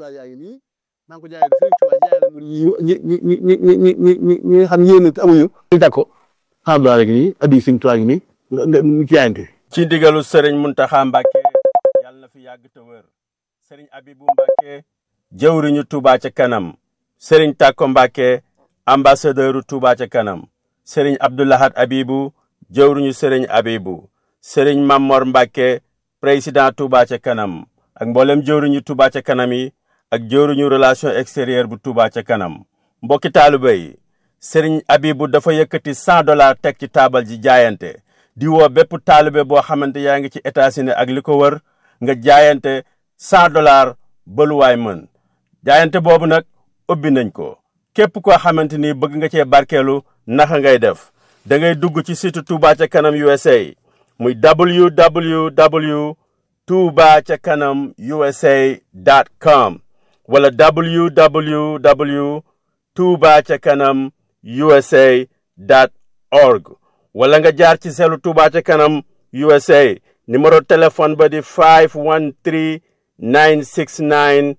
dollar yaa ngi nii maa ngi ko jaayee Sëriñ Tuubaa jaayee ñi ñi ñi ñi ñi ñi ñi ñi ñi nga xam ne yéen a amuñu. ñu teg ko cent dollar rek nii addi Sëriñ Tuubaa ngi nii nga nga ñu jaayante. ci ndigalu sëriñ Muntaxa Mbàkke yàlla na fi yàgg te wër sëriñ Abibu Mbàkke jëwriñu Touba ca kanam sëriñ Tàkko Mbàkke ambassadeuru Touba ca kanam sëriñ Abdoulahat Abibu jëwriñu sëriñ Abibu sëriñ Mamor Mbàkke président Touba ca kanam ak mboolem jëwriñu Touba ca kanam yi ak jëwriñu relation extérieure bu Touba ca kanam mbokki taaliba yi sëriñ Abibu dafa yëkkati cent dollars teg ci taabal ji jaayante di woo bépp taalibe boo xamante yaa ngi ci États-Unis ak li ko wër nga jaayante cent dollars baluwaay mën jaayante boobu nag ubbi nañ ko képp koo xamante ni bëgg nga cee barkeelu naka ngay def da ngay dugg ci site Touba ca kanam USA muy www touba ca kanam usa dot com wala www touba ca kanam usa dot org wala nga jaar ci selu Touba ca kanam USA numéro téléphone ba di 513 969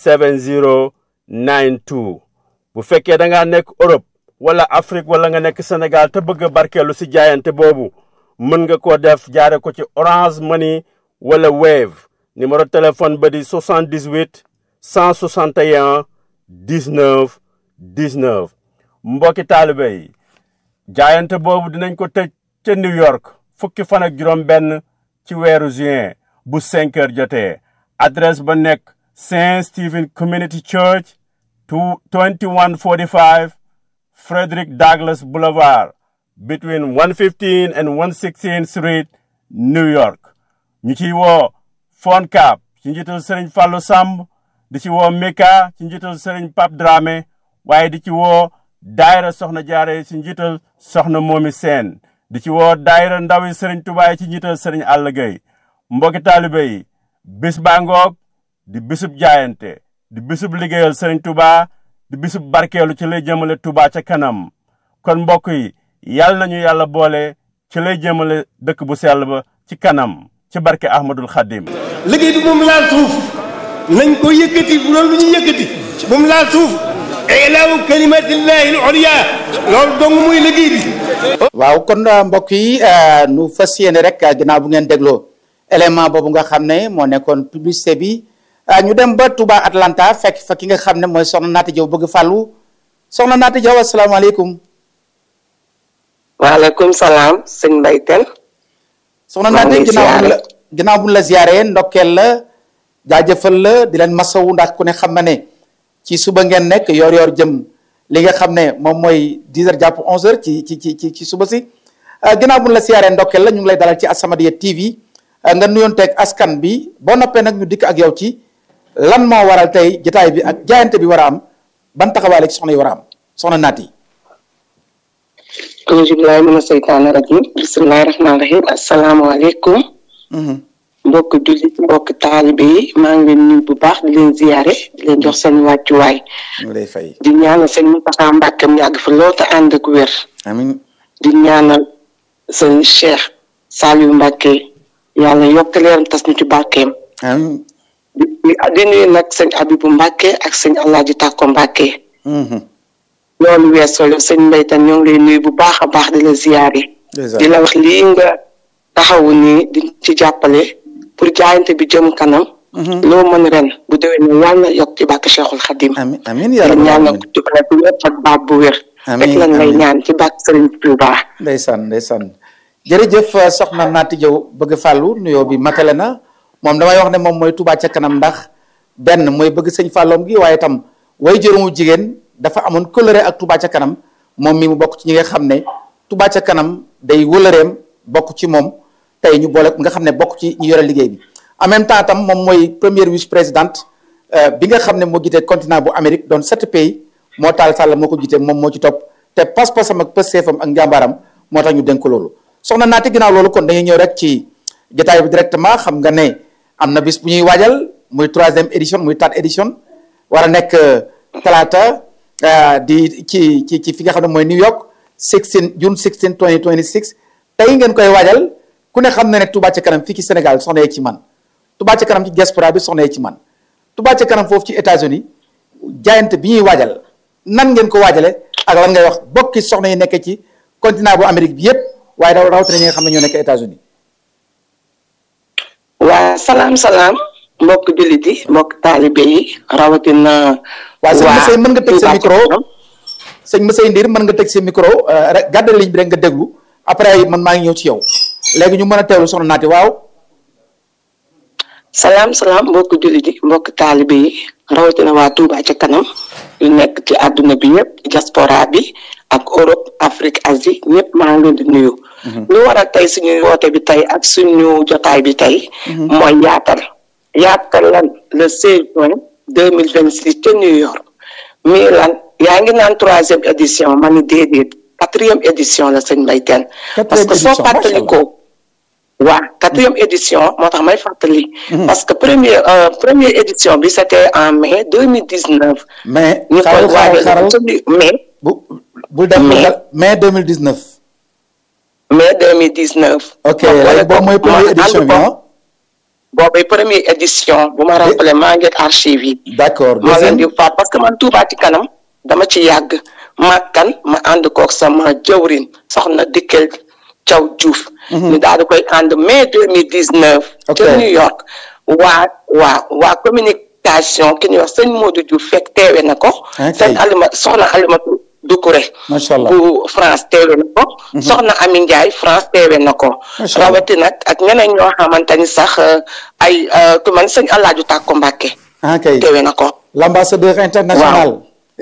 7092 bu fekkee da ngaa nekk Europe wala Afrique wala nga nekk Sénégal te bëgg a barkeelu si jaayante boobu mën nga ko def jaare ko ci Orange Money wala Wave numéro téléphone ba di 78 161 19 19 mbokki taalibe yi jaayante boobu dinañ ko tëj ca New York fukki fan ak juróom benn ci weeru juin bu 5 heures jotee adresse ba nekk Saint Stephen Community Church 2145 Frederick Douglass Boulevard between 115 and 116 Street New York ñu ciy woo Foncap ci njiital Sëriñ Fallou Samb di ci woo Mika ci njiital Sëriñ Pape Dramé waaye di ci woo daayira soxna jaare ci njiital soxna moomi seen di ci woo daayira ndawi sëriñ tubaay ci njiital sëriñ àll gay mbokki taalibe yi bis baa ngoog di bisub jaayante di bisub liggéeyal sëriñ tubaa di bisub barkeelu ci lay jëmale tubaa ca kanam kon mbokk yi yàlla nañu yàlla boole ci lay jëmale dëkk bu sell ba ci kanam ci barke ahmadul xadim liggéey bi moom laal suuf nañ ko yëkkati bu doon lu ñu yëkkati moom laal suuf ilaahu kalimatillahi al-ulya loolu dong muy liggéey bi waaw kon mbokk yi nu fas yéene rek ginnaaw bu ngeen dégloo élément boobu nga xam ne moo nekkoon publicité bi ñu dem ba Touba Atlanta fekk fa ki nga xam ne mooy soxna Naata Jaw bëgg fàllu soxna Naata Jaw asalaamaaleykum waaleykum salaam sëñ Mbaye Tène soxna Naata ginnaaw bu la ginnaaw bu la ziyaare ndokkeel la jaajëfal la di leen masawu ndax ku ne xam na ne ci suba ngeen nekk yor yor jëm li nga xam ne moom mooy 10 heures jàpp 11 heures ci ci ci ci suba si ginnaaw bu la siyaaree ndokkeel la ñu ngi lay dalal ci As-Samadiyya TV nga nuyoon teeg askan bi boo noppee nag ñu dikk ak yow ci lan moo waral tey jotaay bi ak jaayante bi war a am ban taxawaay la ci soxna yi war a am soxna naati auzu billaahi mina seytaani rajiim bismillaahi rahmaani rahiim asalaamaaleykum mbokk jullit mbokk taalibe yi maa ngi leen nuyu bu baax di leen ziyaare di leen jox seen wàccuwaay ñu lay fay di ñaanal seen Muntaxa Mbàkke mu yàgg fa lool te ànd ak wér amiin di ñaanal seen Cheikh Saliou Mbàkke yàlla yokk leeram tas ñu ci barkeem amiin di di nuyu nag sëñ Abibu Mbàkke ak sëñ Alaaji Tàkko Mbàkke loolu weesoo yow sëñ Mbaye Tène ñoo ngi lay nuyu bu baax a baax di la ziyaare di la wax lii nga taxawu nii di ci jàppale pour jaayante bi jëm kanam loo mën ren bu déwee ne yàlla yokk ci bàkk Cheikhul Khadim amiin amiin yaa rabbal ñaan na aalamiin ko ci barke bu wér ak baat bu wér rek lañ lay ñaan ci bàkk Sëriñ Tuubaa ndeysaan ndeysaan jërëjëf soxna Naati Jaw bëgg fàllu nuyoo bi matale na moom damay wax ne moom mooy Touba ca kanam ndax benn mooy bëgg sëñ fàlloom gi waaye tam way juróomu jigéen dafa amoon coloré ak Touba ca kanam moom mi mu bokk ci ñi nga xam ne Touba ca kanam day wëlëreem bokk ci moom tey ñu boole nga xam ne bokk ci ñu yore liggéey bi en même temps tam moom mooy première vice présidente bi nga xam ne moo jiite continent bu Amérique doon sept pays moo taal sàll moo ko jiite moom moo ci topp te pas-pasam ak pësteefam ak njàmbaaram moo tax ñu dénk ko loolu soxna naati ginnaaw loolu kon dañuy ñëw rek ci jotaay bi directement xam nga ne am na bis bu ñuy waajal muy troisième édition muy tat édition war a nekk talaata di ci ci ci fi nga xam ne mooy New York 16 June 16 2026 tey ngeen koy waajal ku ne xam na ne Touba ca kanam fii ci Sénégal soxna yee ci man Touba ca kanam ci diaspora bi soxna yee ci man Touba ca kanam foofu ci États-Unis jaayante bi ñuy waajal nan ngeen ko waajale ak lan ngay wax bokki soxna yi nekk ci continent bu Amérique bi yépp waaye daw rawatina ñi nga xam ne ñoo nekk États-Unis waa salaam salaam mbokk jullit yi mbokk taalibe yi rawatina. waa sëñ Moussa mën nga teg sa micro sëñ Moussa Ndir mën nga teg sa micro rek gàddal ligne bi rek nga déglu après man maa ngi ñëw ci yow léegi ñu mën a teewlu soxna naati waaw. salaam salaam mbokk jullit yi mbokk taalibe yi rawatina waa Touba ca kanam yu nekk ci àdduna bi yëpp diaspora bi ak Europe Afrique Asie ñëpp maa ngi leen di nuyu. lu waral tey suñu woote bi tey ak suñu jotaay bi tey. mooy yaatal. yaatal lan le 16 juin deux mille vingt six ca New York mii lan yaa ngi naan troisième édition ma ni déedéet quatrième édition la sëñ Mbaye Tène parce que soo fàttalikoo waa quatrième édition moo tax may fàttali parce que première première édition bi c'était en mai deux mille dix neuf mais ñu koy waajal mai bu bu dem mai deux mille dix neuf mai deux mille dix neuf ok boobu mooy première édition bi boobu première édition bu ma rappelé maa ngi archive yi. d'accord ma leen di faat parce que man Touba ci kanam dama ci yàgg màkkan ma ànd kook sama jawrin soxna Dikkel Thiaw Diouf. ñu daal di koy ànd mai deux mille dix neuf. ca New York waa waa waa communication ki ñuy wax sëñ Modou Diouf fekk teewe na ko. sëñ Alima soxna Alimatu Doucouré. macha allah bu France teewe na ko. soxna Ami Ndiaye France teewe na ko. rawati nag ak ñeneen ñoo xamante ni sax ay ku man sëñ Alaaji Tàkko Mbàkke. ah kay teewe na ko. l'ambassadeur international.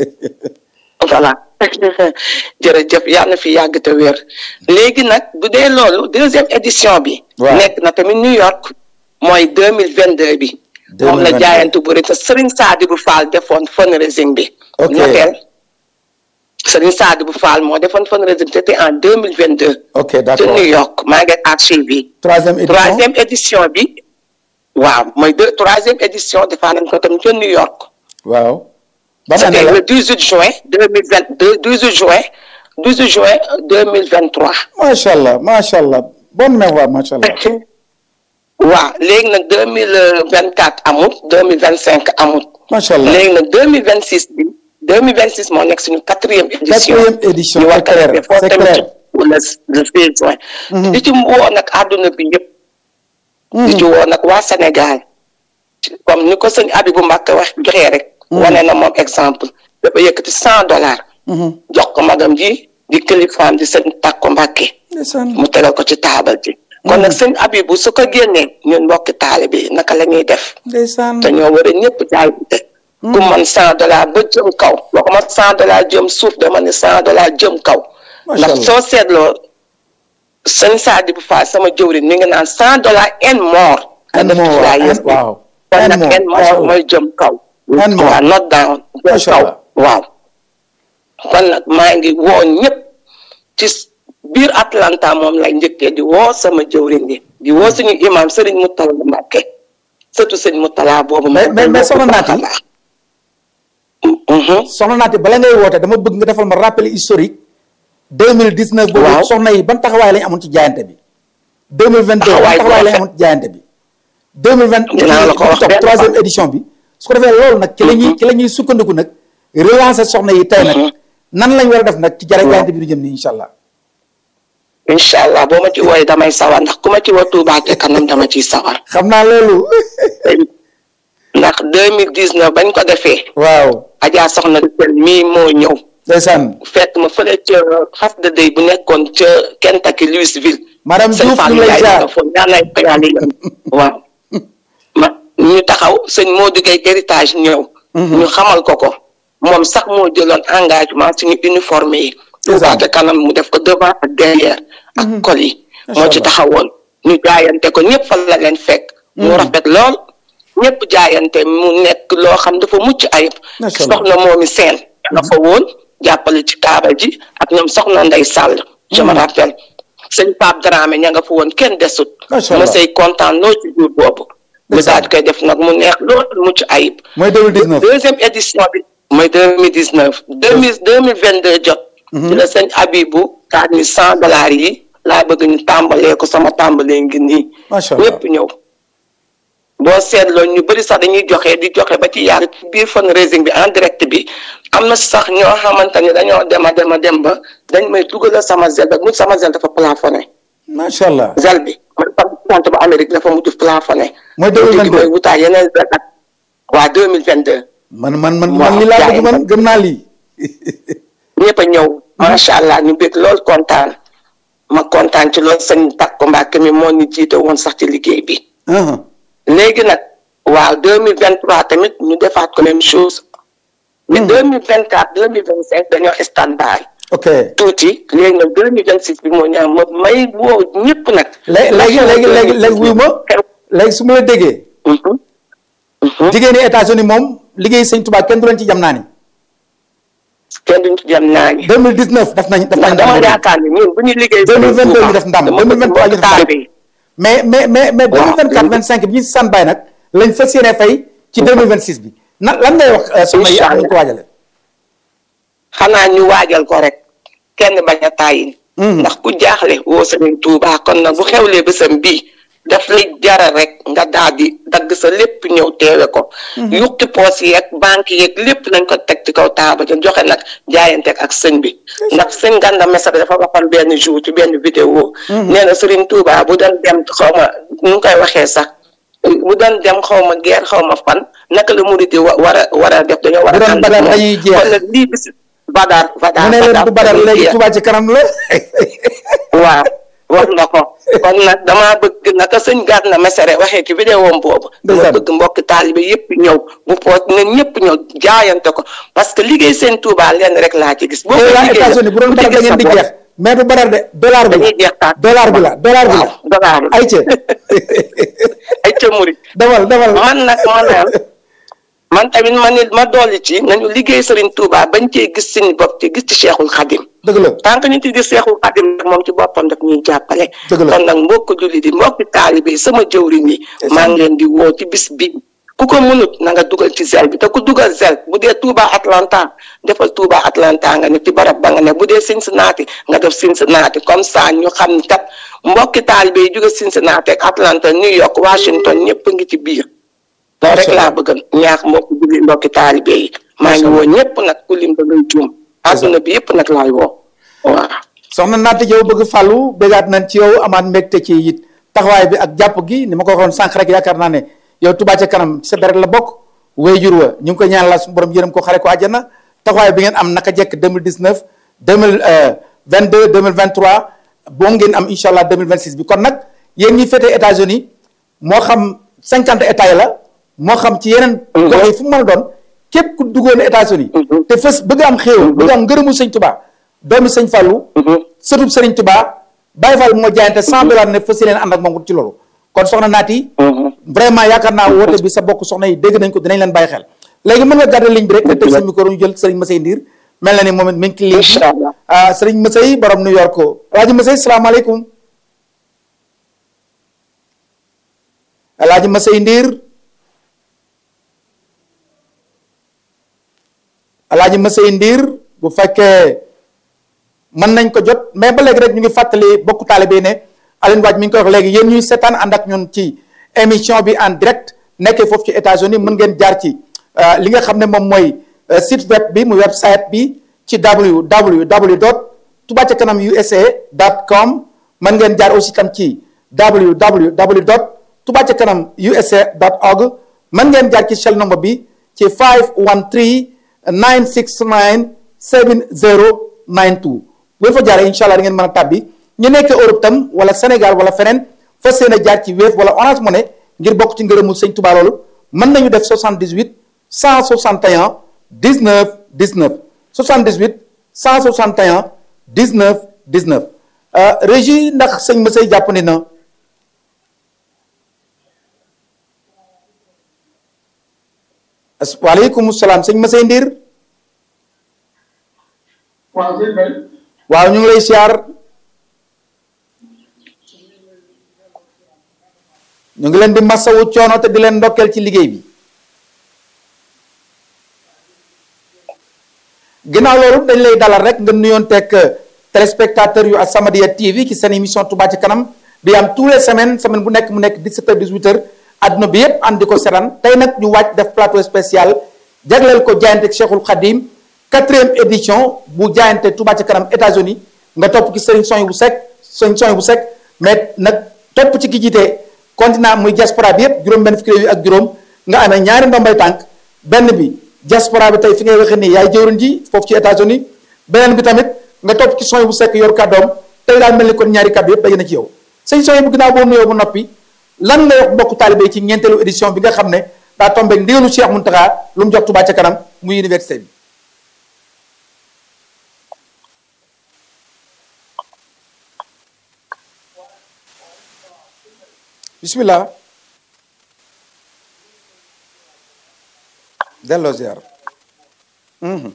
voilà jërëjëf yàlla na fi yàgg te wér. léegi nag bu dee loolu deuxième édition bi. nekk na tamit New York mooy deux mille vingt deux bi. moom la jaayante bu rëy te Serigne Sadibou Fall defoon fundraising bi. ok noteel Serigne Sadibou Fall moo defoon fundraising c'était en deux mille vingt deux. ok te d'accord New York maa ngi archive bi. troisième édition troisième édition bi. waaw mooy deux troisième édition defaa nañ ko tamit ca New York. waaw. ban année c'était la le 18 juin deux mille vingt deux 18 juin 18 juin deux mille vingt trois. macha allah macha allah bonne mémoire macha allah. waaw léegi nag deux mille vingt quatre amut deux mille vingt cinq amut. macha allah léegi nag deux mille vingt six bi deux mille vingt six moo nekk suñu quatrième édition. quatrième édition ñu war c'est ko clair defee foofu c'est tamit clair. ci le le seize juin. di ci woo nag àdduna bi yëpp. di ci woo nag waa Sénégal. comme ni ko sëñ Abibou Mbacke wax joxee rek. wane na moom exemple. dafa yëkkati cent dollars. jox ko magam ji di kilifaam di sëñ Takko Mbacke. ndeysaan mu tegal ko ci taabal ji. kon nag sëñ Abibou su ko génnee ñun mbokki taalibe yi naka la ñuy def. ndeysaan dañoo war a ñëpp jaay ku man cent dollars ba jëm kaw waxuma cent dollars jëm suuf dama ne cent dollars jëm kaw Macha ndax Allah. soo seetloo sëñ Saadi bu Faal sama jëwrin mi ngi naan cent dollars en more en more laa en yës waaw. kon en nag more en macha more allah mooy jëm kaw En more. waaw not down jëm Macha kaw Allah. waaw kon nag maa ngi woo ñëpp ci biir Atlanta moom lay njëkkee di woo sama jëwrin yi di woo suñu imam sëriñ Moutala Mbàkke surtout sëñ Moutala boobu Mais- mais- mais soxna Naati. Mhm. soxna naati bala ngay woote dama bëgg nga defal ma rappel historique deux mille dix neuf boobu Waaw. soxna yi ban taxawaay lañ amoon ci jaayante bi deux mille vingt deux ban Taxawaay bu taxawaay lañ rafet. amoon ci jaayante bi deux mille vingt Dinaa la ko wax benn troisième fois. édition bi su ko defee loolu nag ci la ñuy ci la ñuy sukkandiku nag relancer soxna yi tey nag Mhm. nan lañ war a def nag ci jara Waaw. jaayante bi du jëm nii incha allah incha allah boo ma ci wooyee damay sawar ndax ku ma ci woo Touba ca kanam dama ciy sawar xam naa loolu ndax deux mille dix neuf bañ ko defee waaw Adja Soxna Rachel mii moo ñëw ndeysaan fekk ma fële ca xas de day bu nekkoon ca Kentucky Louisville madame sëñ Diouf ñu Fallou ngi lay Ndiaye jaar nga foofu ñaan lay payali yoon waaw ma ñu taxaw sëñ Modou Gueye héritage ñëw ñu xamal ko ko moom sax moo jëloon engagement suñu uniforme yi Touba ca kanam mu def ko devant ak derrière ak col yi moo ci Macha taxawoon ñu jaayante ko ñëpp fa la leen fekk mu rafet lool ñëpp jaayante mu nekk loo xam dafa mucc ayib Macha Allah. soxna moomi seen nga fa woon jàppale ci kaaba ji ak ñoom soxna Ndey Sàll je me rappelle sëñ Pape Dramé ña nga fa woon kenn desut Macha ma Allah. say kontaan loo ci jour boobu mu Ndeysaan. daal di koy def nag mu neex loolu mucc ayib mooy deux mille dix neuf deuxième édition bi mooy deux mille dix neuf deux mille deux mille vingt deux jot ci la sëñ Abibou taat ni cent dollars yi laa bëgg ñu tàmbalee ko sama tàmbalee ngi nii Macha Allah. ñëpp ñëw boo seetloo ñu bëri sax dañuy joxe di joxe ba ci yaar ci biir fundraising bi en direct bi am na sax ñoo xamante ni dañoo dem a dem a dem ba dañ may dugalal sama zel ba mu sama zel dafa plafonné macha allah zel bi man par compte ba Amérique dafa mujj plafonné mooy deux mille vingt mooy deux wutaa yeneen zel ak waa deux mille vingt deux man man man Waaw, man li laa bëgg jaay man gëm naa lii ñëpp a ñëw macha allah ñu bëgg lool kontaan ma kontaan ci loolu sëñ Takko Mbàkke mi moo ñu jiite woon sax ci liggéey bi Uh-huh. léegi nag waaw deux mille vingt trois tamit ñu defaat ko même chose mais deux mille vingt quatre deux mille vingt cinq dañoo stand by ok tuuti léegi nag deux mille vingt six bi moo ñaar ma may woo ñëpp nag lé- léegi léegi léegi léegi wuyu ma léegi su ma la déggee Mhm. Mhm. jigéen ñi États-Unis moom liggéey sëñ Tuubaa kenn du leen ci jam naa ni kenn duñ ci jam naa ni 2019 def nañ def nañ ndax dama ndam yaakaar ni ñun bu ñu liggéey 2022 ñu def ndam dama bëgg 2023 ñu def mbokk ndam taalibe yi mais mais mais mais Waaw. 2024 25 bi ñu si sànni bàyyi nag lañ fas yéene fay ci 2026 bi na lan ngay wax euh, soxna yi ak ñu ko waajale xanaa ñu waajal ko rek kenn bañ a tàyyin Mhm. ndax ku jaaxle woo Sëriñ Tuubaa kon nag bu xewlee bésam bii daf lay jara rek nga daal di dagg sa lépp ñëw teewe ko yuqi poos yeeg banque yeeg lépp nañ ko teg ci kaw taaba ja joxe nag jaayanteeg ak sëñ bi ndax sëñ Ganda Messere dafa waxoon benn jour ci benn vidéo nee na Sëriñ Tuubaa bu doon dem xaw ma nu ngi koy waxee sax bu doon dem xaw ma guerre xaw ma fan naka la murid yi wa war a war a def dañoo war Bu a doon ànd ak Badar moom. dañuy jeex. kon nag lii bis Badar Badar mu ne leen bu badar dañuy léegi jeex. Tuubaa ci kanam la waaw wax nga ko kon nag damaa bëgg naka sëñ Gana Messere waxee ci vidéo am boobu dama Ndeysaan. bëgg mbokki taalibe yëpp ñëw bu poot ne ñëpp ñëw jaayante ko parce que liggéey seen Tuubaa lenn rek laa ci gis boo te ko waa liggéeyee États-Unis bu doon ku ci badar da gis ngeen di sa bopp, jeex mais du badar de dollar bi dañuy la jeex taat dollar bi la dollar bi la waaw dollar bi ay ca ay ca murit demal demal man nag ma naan man tamit ma ni ma dolli ci nañu liggéey Sëriñ Tuubaa bañ cee gis suñu bopp te gis ci Cheikhul Khadim dëgg la tant que ñu ci gis Seexul Xadim nag moom ci boppam daf ñuy jàppale Dëgg la. kon nag mbokk julli di mbokki taalibe yi sama jëwriñ yi maa ngi leen di woo ci bis bi ku ko mënut na nga dugal ci zel bi te ku dugal zel bu dee Touba Atlanta defal Touba Atlanta nga ne ci barab ba nga ne bu dee Cincinnati nga def Cincinnati comme ça ñu xam ni kat mbokki taalibe yi jóge Cincinnati ak Atlanta New York Washington ñëpp a ngi ci biir loolu rek laa bëgg ñaax mbokki julli mbokki taalibe yi maa ngi woo ñëpp nag ku lim da ngay juum àdduna bi yëpp nag laay woo waaw soxna Naata Jaw bëgg fàllu bégaat nañ ci yow amaat mbégte ci it taxawaay bi ak jàpp gi ni ma ko waxoon sànq rek yaakaar naa ne yow Touba ca kanam ci sa deret la bokk wéyjur wa ñu ngi koy ñaan la suñu borom yërëm ko xare ko àjjana taxawaay bi ngeen am naka jekk 2019 2022 2023 boo ngeen am incha allah 2026 bi kon nag yéen ñi féetee États-Unis moo xam 50 états yi la moo xam ci yeneen gox yi fu mu mën a doon képp ku duggoon États-Unis te fës bëgg am xéew bëgg am ngërëmu sëñ Touba doomi sëñ Fallou sëtub sëriñ Touba Baye Fall moo jaayante cent dollars ne fas yéeneen ànd ak moom ci loolu kon soxna naat yi vraiment yaakaar naa woote bi sa bokk soxna yi dégg nañ ko dinañ leen bàyyi xel léegi mën nga garder ligne bi rek nga teg sa micro ñu jël sëriñ Masey Ndiir mel na ni moom it mi ngi ci ligne bi Incha allah. ah sëriñ Masey borom New York alaaji Masey salaamaaleykum alaaji Masey Ndiir alaaji Masey Ndiir bu fekkee mën nañ ko jot mais ba léegi rek ñu ngi fàttali bokku taalibe yi ne Alioune Wade mi ngi koy wax léegi yéen ñuy seetaan ànd ak ñun ci émission bi en direct nekkee foofu ci États-Unis mën ngeen jaar ci euh, li nga xam ne moom mooy euh, site web bi mu website bi ci www dot Touba ca kanam USA dot com mën ngeen jaar aussi tam ci www dot Touba ca kanam USA dot org mën ngeen jaar ci shell number bi ci 513 969 7092 bu ngeen fa jaaree incha allah da ngeen mën a tàbbi ñu nekk Europe tam wala Sénégal wala feneen fas yéene jaar ci Wave wala Orange Money ngir bokk ci ngërëmu sëñ Touba loolu mën nañu def 78 161 19 19 78 161 19 19 euh, régie ndax sëñ Masey jàppandi na as- waaleykum salaam sëñ Masey Ndiir waaw sëñ Bay waaw ñu ngi lay siyaar ñu ngi leen di masawu coono te di leen ndokkeel ci liggéey bi ginnaaw loolu dañ lay dalal rek nga nuyoon teg téléspectateur yu As-Samadiyya TV ci seen émission Touba ci kanam di am tous les semaines semaine bu nekk mu nekk 17h 18h adduna bi yépp ànd di ko seran tey nag ñu wàcc def plateau spécial jagleel ko jaayante ak Cheikhul Khadim quatrième édition bu jaayante Touba ca kanam États-Unis nga topp ci sëriñ soñ bu sec sëriñ soñ bu sec mais nag topp ci ki jiite continent muy diaspora bi yépp juróom benn fukki réew yi ak juróom nga amee ñaari ndombay tànk benn bi diaspora bi tey fi ngay waxee nii yaay jëwriñ ji foofu ci États-Unis beneen bi tamit nga topp ci soñ bu sekk yor kàddoom tey daal mel ni kon ñaari kàddu yëpp daje na ci yow sëñ soñ bu ginnaaw boo nuyoo ba noppi lan nga wax mbokku taalibe yi ci ñeenteelu édition bi nga xam ne daa tombé ndigalu Cheikh Mountakha lu mu jox Touba ca kanam muy université bi bismillah delloo ziar mhm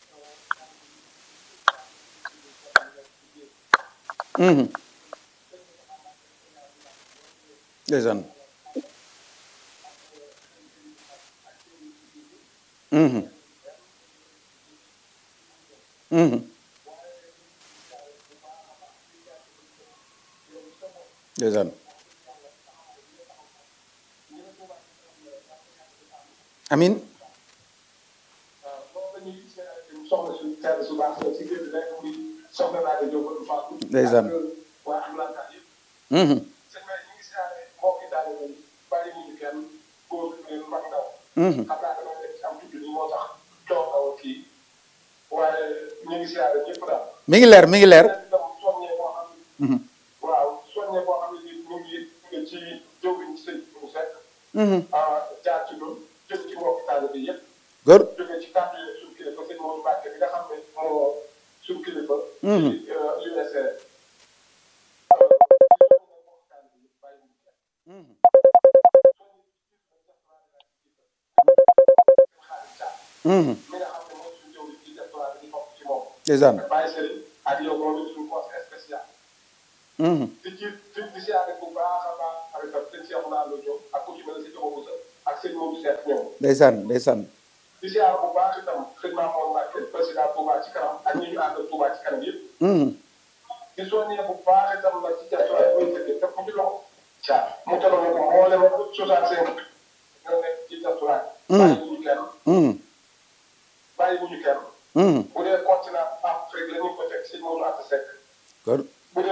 mhm ndeysaan mhm mhm ndeysaan amin ndeysaan mhm mhm mi ngi leer mi ngi leer mhm mhm góor mhm mhm mhm ndeysaan mhm ndeysaan ndeysaan mhm mhm mhm góor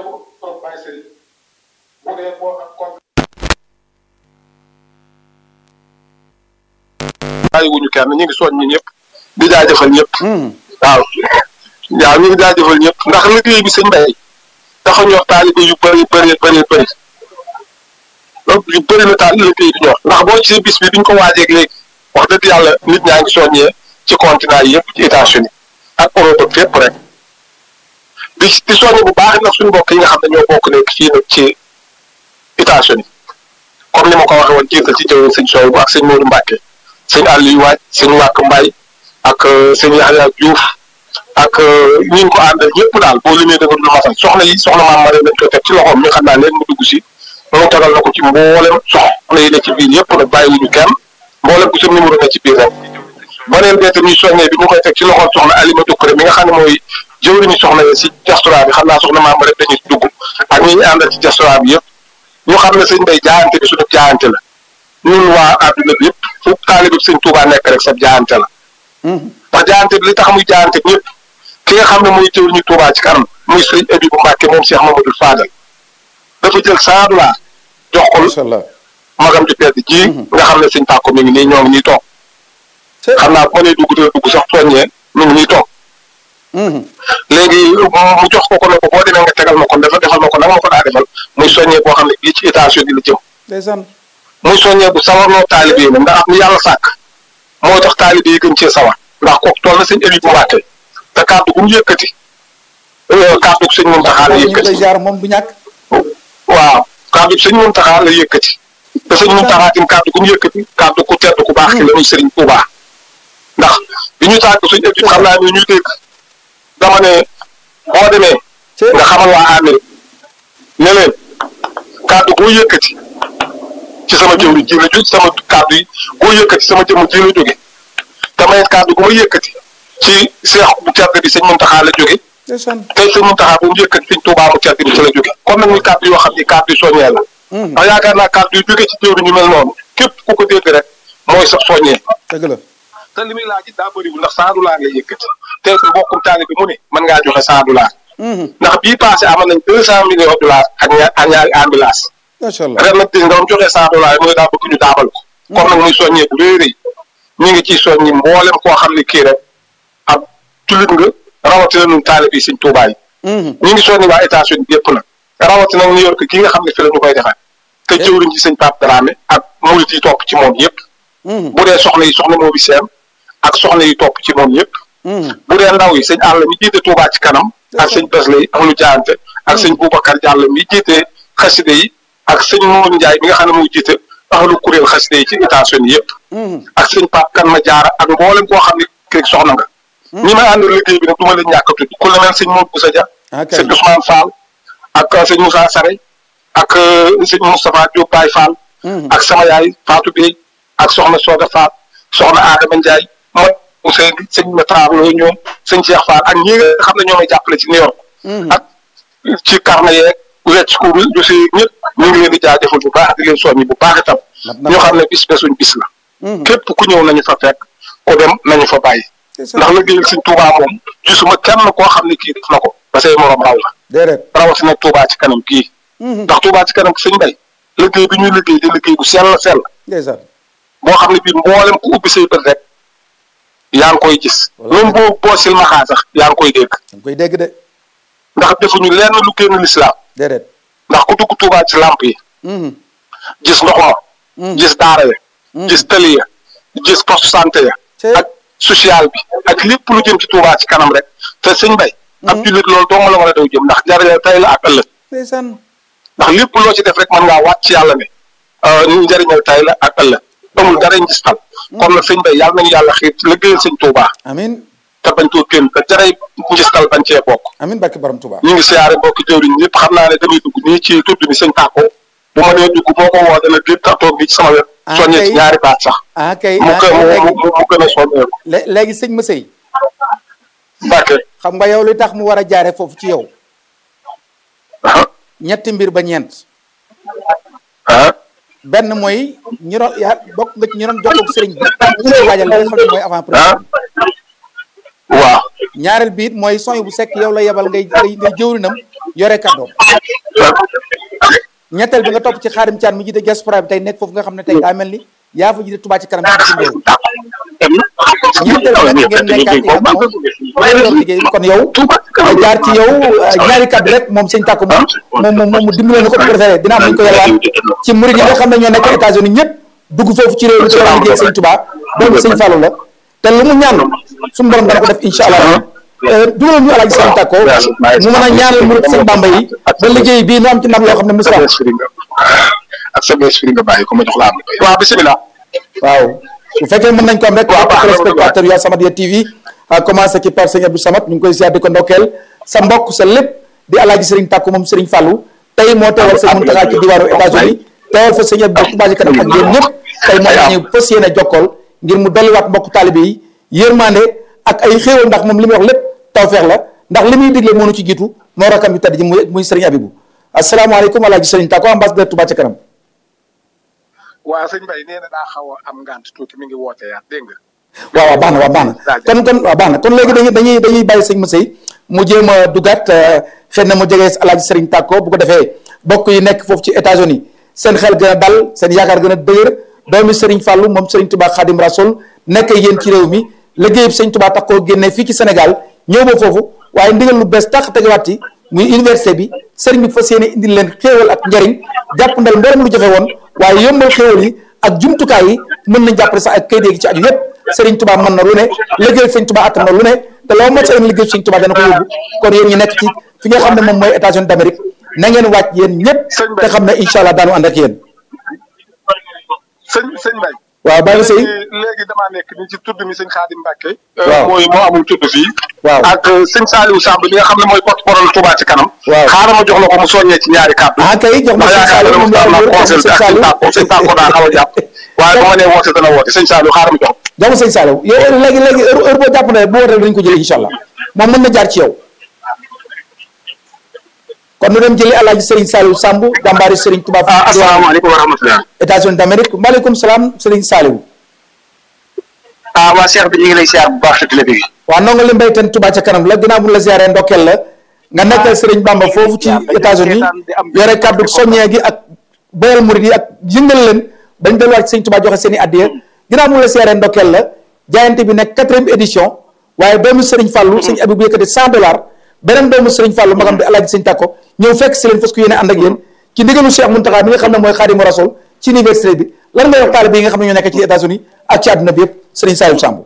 bàyyiwuñu kenn ñu ngi soññi ñëpp di jaajëfal ñëpp mhm waaw waaw ñu ngi jaajëfal ñëpp ndax liggéey bi sëñ Mbaye dafa ñor taalibe yu bëri bëri bëri bëri donc yu bëri la taal liggéey bi ñor ndax boo ci bis bi biñ ko waajeeg léegi wax dëgg yàlla nit ñaa ngi soññee ci continent yi yëpp ci États-Unis ak Europe ak fépp rek di di soññe bu baax nag suñu mbokk yi nga xam ne ñoo bokk nekk fii nag ci États-Unis comme ni ma ko waxee woon jiital ci jëwee sëñ Sow ak sëñ Modou Mbacke sëñ Aliou Waaj sëñ Wàkk Mbay ak sëñ Yaxya Diouf ak ñi ñu ko àndal ñëpp daal boo limee dëgg lu matal soxna yi soxna maam Mare dañ koy teg ci loxoom ñu xam naa leen mu dugg si mu tegal na ko ci mboolem soxna yi ne ci biir yëpp nag bàyyiwuñu kenn mboolem ku sa numéro ne ci biir rek baneen bee tamit soññee bi ñu koy teg ci loxoom soxna Alima Dukkure mi nga xam ne mooy jëwriñu soxna yi si diaspora bi xam naa soxna maam Mare dañuy dugg ak ñi ñu àndal ci diaspora bi yëpp ñu xam ne sëñ Mbay jaayante bi suñu jaayante la ñun waa àdduna bi yëpp fu taalibe bi sëñ Tuubaa nekk rek sa jaayante la mhm ndax jaayante bi li tax muy jaayante bi ñëpp ki nga xam ne muy jëw ñu Tuubaa ci kanam muy sëñ Abibu Mbàkke moom Cheikh Mamadou Fadal dafa jël cent dollars jox ko macha allah magam ju tedd ji nga xam ne sëñ Tàkko mi ngi nii ñoo ngi ñuy toog xam naa bu ma nee dugg dina dugg sax soññee mi ngi ñuy toog mhm léegi mu jox ko ko ne ko boo demee nga tegal ma ko dafa defal ma ko nag ma ko daa defal muy soññee boo xam ne bii ci États-Unis la jëm ndeysaan muy soññee bu sawarloo taalibe yi nag ndax am yàlla sàkk moo tax taalibe yi gën cee sawar ndax kooku toll na sëñ Abibu Mbàkke te kàddu gu mu yëkkati kàddu gu sëñ Muntaxa la ñu ngi yëkkati lay jaar moom du ñàkk waaw kàddu gu sëñ Muntaxa la yëkkati te sëñ Muntaxa tim kàddu gu mu yëkkati kàddu ku tedd ku baax ki la muy sëriñ Tuubaa ndax bi ñu tàgg suñ Abibu xam naa ne ñuy dégg dama ne boo demee nga xamal waa Amérique ne leen kàddu goo yëkkati ci sama jëwri ji la jóg sama kàddu yi goo yëkkati sama jëmm ji la jóge te may kàddu gu ma yëkkati ci seex bu tedd bi sëñ Muntaxa la jóge ndeysaan tey sëñ Muntaxa bu mu yëkkati sëñ Tuubaa mu tedd bi ci la jóge kon nag muy kàddu yoo xam ni kàddu yu soññee la ndax yaakaar naa kàddu yu jóge ci jëwri ñu mel noonu képp ku ko dégg rek mooy sa soññee dëgg la te li muy laaj it daa bëriwul ndax cent dollars lay yëkkati te su mbokkum taali bi mu ne mën ngaa joxe cent dollars ndax bii passé amoon nañ deux cent millions dollars ak ñaar ak ñaari ambulance macha allah ren nag gis nga ba mu joxee cent dollars yi mooy daa bëgg ñu daabal ko kon nag muy soññee bu rëy rëy ñu ngi ciy soññi mboolem koo xam ne kii rek ab jullit nga rawatina ñun taalibe yi Sëñ Tuubaa yi ñu ngi soññi waa États-Unis yëpp nag rawatina New York gi nga xam ne fi la ñu koy defee te jëwriñ ci sëñ Pape Dramé ak murit yi topp ci moom yëpp bu dee soxna yi soxna moo bi seem ak soxna yi topp ci moom yëpp bu dee ndaw yi sëñ àll mi jiite Touba ci kanam ak sëñ Besley am lu jaante ak sëñ Boubacar Diallo mi jiite xaside yi ak sëñ Mourou Ndiaye mi nga xam ne moo jiite ahlu kuréel xaside yi ci États-Unis yëpp ak sëñ Pape kan ma jaara ak mboolem koo xam ne kii soxna nga ñi may àndal liggéey bi nag du ma leen ñàkk a tudd ku la mel sëñ Modou Boussa Dia sëñ Ousmane Fall ak sëñ Moussa Sare ak sëñ Moustapha Diop Baye Fall ak sama yaay Fatou Bey ak soxna Soda Fall soxna Adama Ndiaye mat Ousseyn sëñ Matar yooyu ñoom sëñ Cheikh Fall ak ñi nga xam ne ñoo may jàppale ci New York ak ci carnet yeeg wecc ku du si ñëpp ñu ngi leen di jaajëfal bu baax di leen soññi bu baax itam ñoo xam ne bis besuñ bis la képp ku ñëw nañu fa fekk ku dem nañu fa bàyyi ndax liggéeyal sëñ Touba moom gisuma kenn koo xam ne kii def na ko ba say morom raw la déedéet rawatina Touba ci kanam kii ndax Touba ci kanam sëñ bay liggéey bi ñuy liggéey di liggéey bu sell sell ndeysaan boo xam ne bii mboolem ku ubbi say bët rek yaa ngi koy gis même boo boo silmaxaa sax yaa ngi koy dégg da nga koy dégg de ndax defuñu lenn lu génn lislaam déedéet ndax ku dugg Touba ci lamp yi gis ndox ma gis daara ya gis tali ya gis poste santé ya ak social bi ak lépp lu jëm ci Touba ci kanam rek te sëñ bay ab jullit loolu dong la war a daw jëm ndax njariñal tey la ak ëllëg ndeysaan ndax lépp loo ci def rek mën ngaa wàcc ci yàlla ne njariñal tey la ak ëllëg amul dara ngistal kon nag sëñ bay yàlla nañu yàlla xiir ci liggéeyal sëñ Touba amin te bañ koo génn te jaray ngistal bañ cee bokk amin barke borom Touba ñu ngi siyaare mbokki jëwriñ ñëpp xam naa ne damay dugg nii ci tudd ni sëñ Tàkko bu ma nee dugg moo ko woo dana gën ta toog nii ci sama wet soññee ci ñaari baat sax ah kay mu gën mu mu gën a soññeeku léegi sëñ ma sëy Mbàkke xam nga yow li tax mu war a jaare foofu ci yow ñetti mbir ba ñeent ah benn mooy ñu doon yaa bokk nga ci ñu doon jokkoo ak sëriñ bi ñu lay waajal li nga xam ne mooy avant ah waaw ñaareel bi it mooy soñ bu sekk yow la yebal ngay ngay ngay jëwrinam yore kàddoom ñetteel bi nga topp ci xaarim caan mi jiite diaspora bi tey nekk foofu nga xam ne tey daa mel ni yaa fa jiite Touba ci kanam ci réew ñeenteel bi nag ngeen nekkaat itam moom mooy doon liggéey kon yow nga jaar ci yow ñaari kàddu rek moom sëñ tàkku moom moom moom moom mu dimbale na ko bu ko defee dina am nañu ko yalwaan ci murid yi nga xam ne ñoo nekk États-Unis ñëpp dugg foofu ci réew mi te war a liggéey sëñ Touba doomu sëñ Fallou la te lu mu ñaan suñu borom dana ko def incha allah dugalal ñu alaaji sëñ tàkko mu mën a ñaanal murid sëñ Bamba yi ba liggéey bii nu am ci ndam loo xam ne musul am ak sa bees firi nga bàyyi ko ma jox la am waaw bisimilah waaw bu fekkee mën nañ ko am rek waa téléspectateur yu As-Samadiyya TV a commencé ci par sëñ Abdou Samad ñu ngi koy ziar di ko ndokkeel sa mbokk sa lépp di alaaji sëriñ tàkku moom sëriñ Fallou tey moo teewal sëñ Mountakha ci diwaanu États-Unis teewal fa sëñ Abdou Touba ci kanam ak yéen ñëpp tey moom la ñu fas yéene jokkool ngir mu dolliwaat mbokk taalibe yi yërmande ak ay xéewal ndax moom li muy wax lépp tawfeex la ndax li muy digle mënu ci jiitu moo rakam yu tedd ji muy muy sëriñ Abibou asalaamaaleykum alaaji sëriñ tàkku ambassadeur Touba ci kanam waa sëñ Mbaye nee na daa xaw a am ngant tuuti mi ngi woote yaat dégg nga waaw waaw baax na waaw baax na kon kon waaw baax na kon léegi dañuy dañuy dañuy bàyyi sëñ Moussey mu jéem a dugaat xëy na mu jege alaaji sëriñ tàkko bu ko defee bokk yi nekk foofu ci États-Unis seen xel gën a dal seen yaakaar gën a dëgër doomi sëriñ Fallou moom sëriñ Touba Khadim Rasoul nekk yéen ci réew mi liggéeyub sëriñ Touba tax koo génnee fii ci Sénégal ñëw ba foofu waaye ndigal lu bees tax tegewaat ci muy université bi sëriñ bi fas yéene indil leen xéewal ak njariñ jàpp ndal mboolem lu jafe woon waaye yombal xéewal yi ak jumtukaay yi mën nañ jàppale sax ak kayit yi ci aju yépp sëriñ Touba mën na lu ne liggéey sëriñ Touba attan na lu ne te loo mot sa yéen liggéey sëriñ Touba dana ko yóbbu kon yéen ñi nekk ci fi nga xam ne moom mooy États-Unis d'Amérique na ngeen wàcc yéen ñëpp te xam ne incha allah daanu ànd ak yéen sëñ sëñ Mbaye waaw bàyyi sëy léegi damaa nekk ni ci tudd mi sëñ Xaadim Mbàkke waaw mooy moo amul tudd fii waaw ak sëñ Saliou Samb bi nga xam ne mooy porte parole Touba ci kanam waaw xaaral ma jox la ko mu soññee ci ñaari kàddu ah kay jox ma ma sëñ yaakaar Saliou ne moom laa waxtaan wóor naa conseil bi sëñ ak sëñ Saliou Tàkko sëñ Tàkko daa xaw a jàpp waaye bu ma nee woote dana woote sëñ Saliou xaaral ma jox jox ma sëñ Saliou yow léegi léegi heure heure boo jàpp ne bu wootee dañ ko jëlee incha allah moom mën na jaar ci yow kon nu dem jëli alaaji Serigne Saliou Samb jàmbaari Serigne Touba ah asalaamaaleykum wa rahmatulah. États-Unis d'Amérique maaleykum salaam Serigne Saliou ah waa Cheikh bi ñu ngi lay siyaar bu baax te di la bëgg. waaw nonga li mbay ten Touba ca kanam la ginnaaw bu la ziaree ndokkeel la nga nekkal Serigne Bamba foofu ci États-Unis yore kàddu soññee gi ak boyal murid yi ak yëngal leen bañ delluwaat ci Serigne Touba joxe seen i addiya ginnaaw bu la ziaree ndokkeel la jaayante bi nekk quatrième édition waaye doomu Serigne Fallou Serigne Abibou yëkkati cent dollars beneen doomu Serigne Fallou magam di alaaji Serigne Takko ñëw fekk si leen fas ko yéene ànd ak yéen ci ndigalu Cheikh Mountakha mi nga xam ne mooy Xaadimu Rasul ci université bi lan ngay wax taalibe yi nga xam ne ñoo nekk ci États-Unis ak ci àdduna bi yëpp Serigne Saliou Samb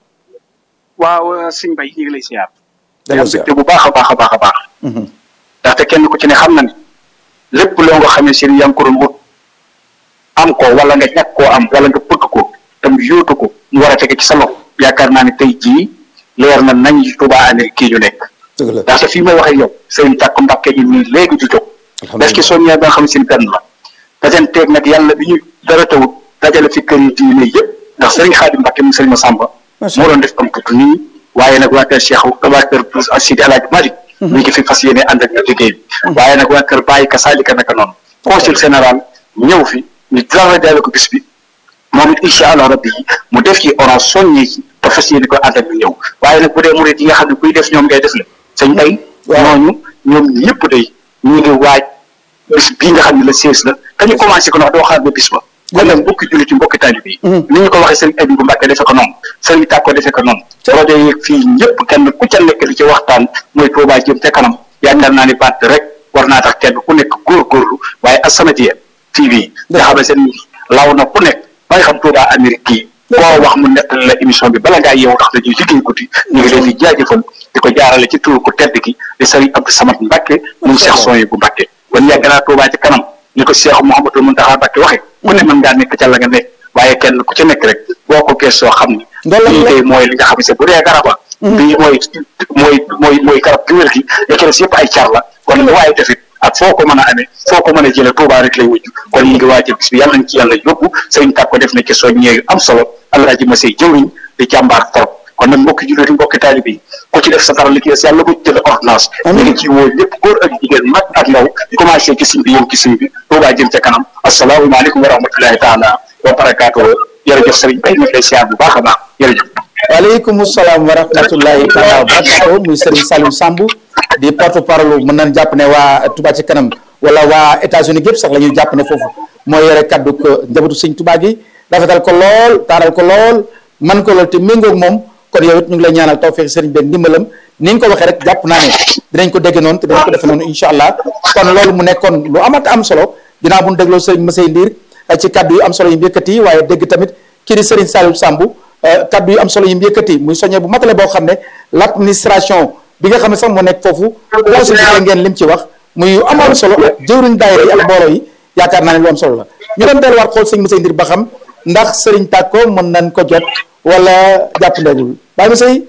waaw sëñ Bay ñu ngi lay siyaar. delloo te bu baax a baax a baax a baax. ndaxte kenn ku ci ne xam na ni lépp loo nga xam ne si yaa ngi ko doon wut am ko wala nga ñàkk koo am wala nga bëgg ko tam yóotu ko mu war a tege ci sa loxo yaakaar naa ne tey jii leer na nañ ci Touba Amérique kii ñu nekk. dëgg la ndaxte fii may waxee yow sëriñ Tàkko Mbàkke ji nii léegi di jóg. parce que soññee ba nga xam ne si benn la. dajanteeg nag yàlla bi ñu dara tawut dajale fi kër yi diine yëpp ndax sëriñ Xaadim Mbàkke mu sëriñ Masamba moo doon def am tuuti nii waaye nag waa kër Cheikh waa kër Sidi Alaaji Malick ñu ngi fi fas yéene ànd ak ñu liggéey bi waaye nag waa kër Baye Kasaalika naka noonu consul général ñëw fi ñu dara daale ko bis bi moom it incha allah rabbi mu def ci orange soññee ci te fas yéene ko ànd ak ñu ñëw waaye nag bu dee murid yi nga xam ne kuy def ñoom ngay def la sañ ay ñooñu ñoom ñëpp day ñu ngi waaj bis bii nga xam ne la seize la te ñu commencé ko ndax doo xaar ba bis ba kon nag mbokki jullit yi mbokki taalib yi ni ñu ko waxee sëriñ Abi bu Mbàkke defe ko noonu sëriñ Tàkko defe ko noonu rajo yi fii ñëpp kenn ku ca nekk li ci waxtaan mooy Touba jëm ca kanam yaakaar naa ni baat rek war naa tax kenn ku nekk góorgóorlu waaye As-Samadiyya TV nga xam ne seen law na ku nekk ba nga xam Touba Amérique kii koo wax mu nettali la émission bi bala ngaa yeewu ndax dañuy liggéey guddi ñu ngi leen di jaajëfal di ko jaarale ci turu ku tedd ki di sëriñ Abdou Samad Mbàkke moom Cheikh Soye bu Mbàkke kon yàgg naa Touba ci kanam ni ko Cheikh Mouhamadou Mountakha Mbàkke waxe ku ne mën ngaa nekk ca la nga nekk waaye kenn ku ci nekk rek boo ko gëstoo xam ni lii tey mooy li nga xam ne bu dee garaba bii mooy mooy mooy mooy garab gi wér gi yekkeres yëpp ay car la kon lu waaye defit ak foo ko mën a amee foo ko mën a jële Touba rek lay wujj kon ñu ngi waajal bis bi yàlla nañ ci yàlla yóbbu sëriñ Tàkko def na ci soññee yu am solo Alaaji ma sey jëwriñ di jàmbaar trop kon nag mbokki jullit yi mbokki taalibe yi ku ci def sa dara li ci des yàlla ko jële ordonnance ñu ngi ci woo lépp góor ak jigéen mag ak ndaw commencé ci siñ bi yëw ci siñ bi Touba jëm ca kanam asalaamaaleykum wa rahmatullahi taala wa barakaatu jërëjëf sëriñ Bay ñu lay siyaar bu baax a baax jërëjëf waaleykum salaam wa rahmatullahi taala wa barakatuh muy Serigne Saliou Samb di porte parole mën nañ jàpp ne waa Touba ci kanam wala waa États-Unis gépp sax la ñuy jàpp ne foofu mooy yore kaddu njabootu sëñ Touba gi rafetal ko lool taaral ko lool man ko lool te méngoog moom kon yow it ñu ngi lay ñaanal tawfeex sëriñ beeg ndimbalam ni nga ko waxee rek jàpp naa ne dinañ ko dégg noonu te dinañ ko defe noonu incha allah kon loolu mu nekkoon lu amat am solo ginnaaw bu ñu dégloo sëriñ Masey Ndiir ci kaddu yu am solo yu mu yëkkati waaye dégg tamit kii di sëriñ Saliou Samb kaddu yu am solo yi mu yëkkati muy soññe bu matale boo xam ne l' administration bi nga xam ne sax moo nekk foofu consulté ngeen lim ci wax muy yu am am solo ak jëwriñ daayira yi ak mbooloo yi yaakaar naa ne lu am solo la ñu dem delluwaat xool sëñ Masey Ndiir ba xam ndax sëriñ Tàkko mën nañ ko jot wala jàpp ndegul bàyyi Masey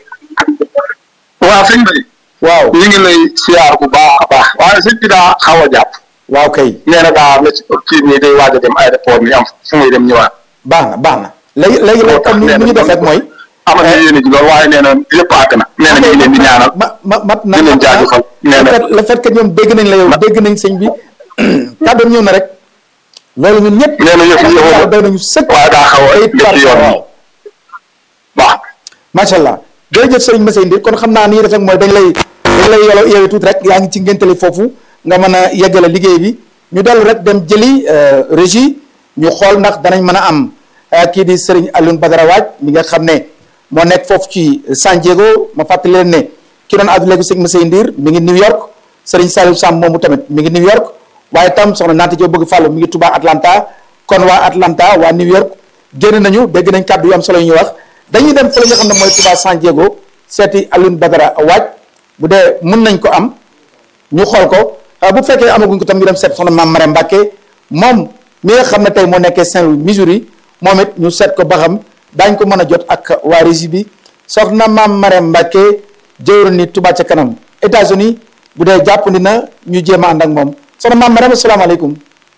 waaw sëñ bi waaw ñu ngi lay siyaar bu baax a baax waaye sëñ bi daa xaw a jàpp waaw kay nee na daa la ci kii nii day waaj a dem aéroport mi am fu muy dem ñëwaat baax na baax na léegi léegi nag comme ni ñu def rek mooy amal na yéene ji loolu waaye nee na lépp àgg na nee na ñu ngi leen di ñaanal ma ma mat na di leen jaajëfal nee na le fait que ñoom dégg nañ la yow dégg nañ sëñ bi kàddoom ñëw na rek loolu ñun ñëpp nee na yëf yi yàlla doy nañu sëkk waaye daa xaw a ay def ci yoon waaw bi baax macha allah jërëjëf sëriñ Masey Ndir kon xam naa ni ñuy def rek mooy dañ lay dañ lay yolo yeewi tuuti rek yaa ngi ci ngéntali foofu nga mën a yeggale liggéey bi ñu dellu rek dem jëli régie ñu xool ndax danañ mën a am kii di sëriñ Alioune Badara Waaj mi nga xam ne moo nekk foofu ci San Diego ma fàttali leen ne ki doon àddu léegi sëriñ Masey Ndir mi ngi New York sëriñ Saliou Samb moomu tamit mi ngi New York waaye tam soxna Naata Diop bëgg fàllu mi ngi Touba Atlanta kon waa Atlanta waa New York génn nañu dégg nañ kàddu yu am solo yu ñuy wax dañuy dem fële nga xam ne mooy Touba San Diego seeti Alioune Badara Waaj bu dee mun nañ ko am ñu xool ko bu fekkee amaguñ ko tam ñu dem seet soxna Mame Marème Mbacke moom mi nga xam ne tey moo nekkee Saint-Louis Missouri moom it ñu seet ko ba xam daañ ko mën a jot ak waa régie bi soxna Mame Marème Mbacke jëwriñ ni Touba ca kanam États-Unis bu dee jàppandi na ñu jéem a ànd ak moom soxna Mame Marème asalaamaaleykum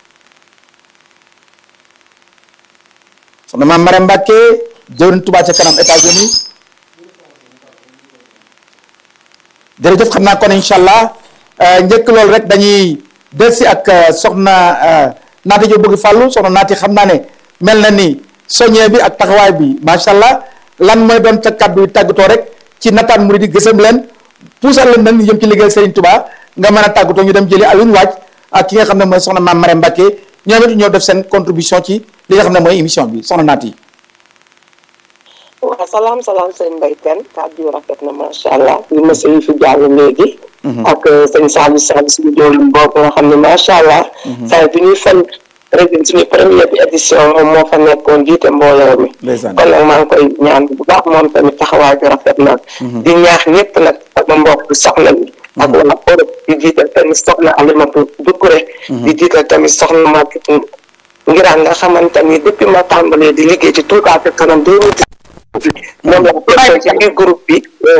soxna Mame Marème Mbacke jëwriñ Touba ca kanam États-Unis jërëjëf xam naa kon incha allah njëkk loolu rek dañuy delsi ak soxna naati jo bëgg fàllu soxna naati xam naa ne mel na ni soññee bi ak taxawaay bi macha allah lan mooy doon ca kàddu yi tàggatoo rek ci nataan murid yi gësam leen puusal leen nag ñu jëm ci liggéeyal Serigne Touba nga mën a tàggatoo ñu dem jëli Alioune Waaj ak ki nga xam ne mooy soxna maam Marème Mbacke ñoom it ñoo def seen contribution ci li nga xam ne mooy émission bi soxna naati waaw salaam salaam sëñ Mbaye Pène kàddu yu rafet na macha allah yu monsieur yi fi jàll léegi. ak sëñ Saliou Sall suñu doolum boobu nga xam ne macha allah. saa bi ñuy fan rek suñu première édition moom moo fa nekkoon jiite mbooloo mi. kon nag maa ngi koy ñaan bu baax moom tamit taxawaay bi rafet na. di ñaax ñëpp nag sama mbokk soxna yi. ak waa Europe di jiital tamit soxna Alimatu Dukure. di jiital tamit soxna Maguette Ngiraan nga xamante ni depuis ma tàmbalee di liggéey ci Touba ca kanam moom la ko ci biir groupe bi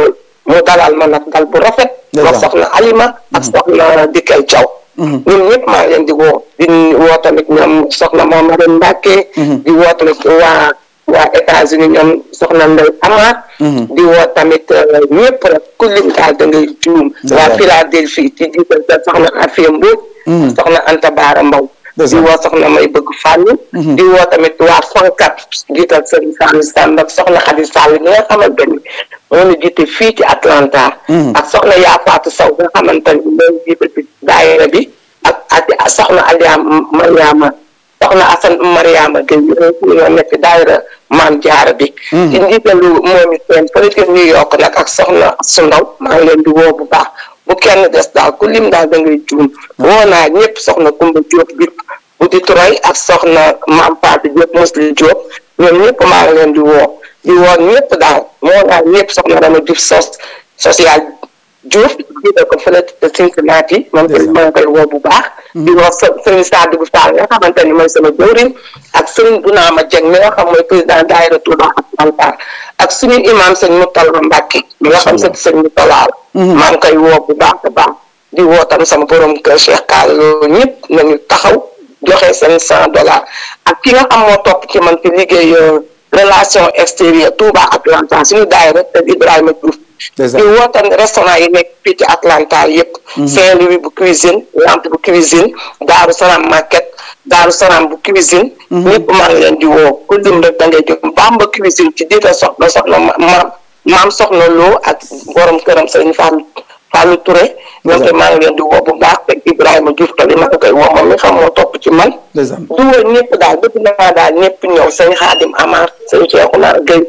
mu dalal ma nag dal bu rafet ma soxna Alima ak soxna Dikel Thiaw ñun ñëpp maa leen di woo di woo tamit ñoom soxna Mamadou Mbacke di woo tamit waa waa États-Unis ñoom soxna Ndey Amar di woo tamit ñëpp rek ku lim daal da ngay juum waa Philadelphie ci jiital sa soxna Afia Mbodj soxna Anta Baara Mbow di woo soxna may bëgg fàllu di woo tamit waa fonkat jiital sëriñ Sall Samb ak soxna Xadi Sall ñi nga xamante ni moo ñu jiite fii ci Atlanta ak soxna Yaafaatu Saw nga xamante ni moo jiite ci daayira bi ak ak soxna Aliya Mariama soxna Asan Mariama Gueye ñoo ñoo nekk ci daayira Maam Jaara bi ci njiitalu moom it seen politique New York nag ak soxna su ndaw maa ngi leen di woo bu baax bu kenn des daal ku lim daal da ngay juum woo naa ñëpp soxna Kumba Diop bi bu di Troy ak soxna Maam Fatou Diop Musli Diop ñoom ñëpp maa ngi leen di woo di woo ñëpp daal moo naa ñëpp soxna dama Diouf sos social Diouf jiite ko fële te Cincinnati moom tamit maa ngi koy woo bu baax di woo sëriñ Sadibou Fall nga xamante ni mooy sama jëwriñ ak sëriñ Bunaama Dieng mi nga xam mooy président daayira Touba ak Alpar ak suñu imam sëñ Moutalla Mbacke mi nga xam sëñ sëñ Moutalla maa ngi koy woo bu baax a baax di woo tam sama borom kër Cheikh Kaal loolu ñëpp nañu taxaw joxe seen cent dollars ak ki nga xam moo topp ci man ci liggéey relation extérieure Touba Atlanta suñu daayira te Ibrahima Diouf di woo tam restaurant yi nekk fii ci Atlanta yëpp Saint-Louis bu cuisine Lampe bu cuisine Daaru Salaam Market Daaru Salaam bu cuisine ñëpp maa ngi leen di woo ku lim rek da ngay jóg Bamba cuisine ci diita soxna soxna maam maam soxna loo ak borom këram sëñ Fallou Fallou Touré ñoom te maa ngi leen di woo bu baax teg Ibrahima Diouf tali ma ko koy woo moom mi xam moo topp ci man di woo ñëpp daal bëgg naa daal ñëpp ñëw sëñ Xaadim Amar sëñ Cheikhouna Gueye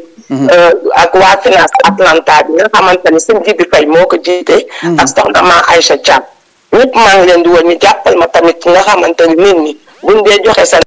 ak waa finance Atlanta bi nga xamante ni sëñ Jibi Fay moo ko jiite ak soxna maa Aïcha Thiam ñëpp maa ngi leen di woo ñu jàppal ma tamit nga xamante ni nit ñi buñ dee joxe seen